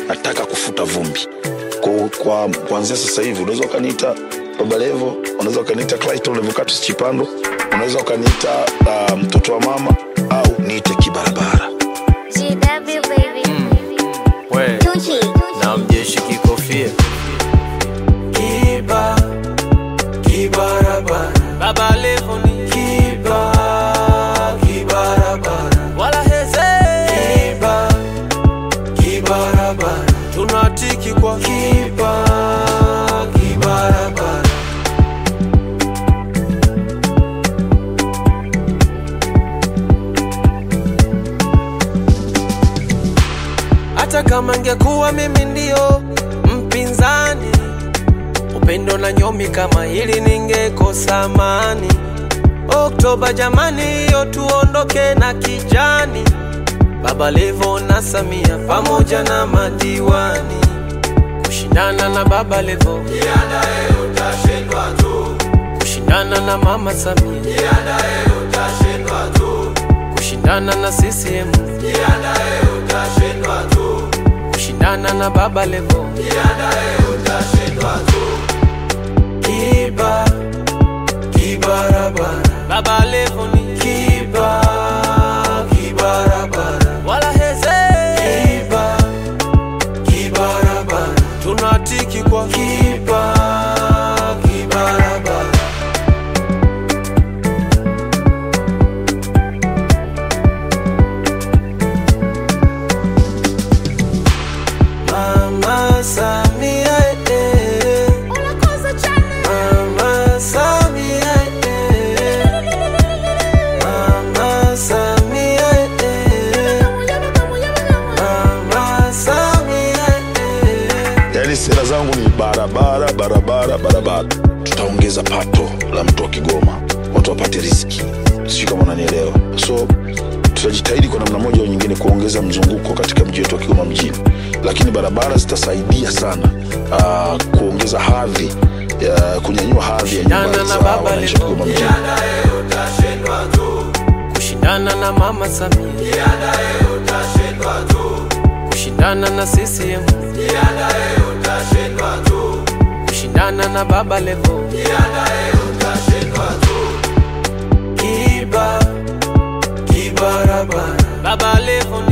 nataka kufuta vumbi kwa, kwa kuanzia sasa hivi unaweza ukaniita baba levo unaweza ukaniita clayton levocatus chipando unaweza ukaniita uh, mtoto wa mama au niite kibarabara GW baby. we Tucci. na mjeshi kikofia Kiba, kibarabara, baba levo ni kiba, kibarabara, wala heze kiba, kibarabara, tunatiki kwa kiba, kibarabara. hata kama ngekuwa mimi ndio mpinzani upendo na nyomi kama hili ningekosa amani oktoba jamani hiyo tuondoke na kijani baba levo na samia pamoja na madiwani kushindana na baba levo kushindana na mama samia kushindana na ccm kushindana na baba levo Kiba, kibarabara, baba levo ni kiba, kibarabara, wala heze kiba, kibarabara, tunatiki kwa kiba, kibarabara. Mama Samia, eh, Mama Samia, eh, Mama Samia, eh, Mama Samia, eh. yaani sera zangu ni barabara barabara barabara tutaongeza pato la mtu wa kigoma watu wapate riski sijui kama unanielewa so tutajitahidi kwa namna moja au nyingine kuongeza mzunguko katika mji wetu wa kigoma mjini lakini barabara zitasaidia sana uh, kuongeza hadhi ya kunyanyua hadhi ya nyumba Shindana na za Baba wananchi wa Levo. kigoma mjini kushindana na mama samia kushindana na ccm kushindana na baba levo Kiba, kibarabara, baba levo ni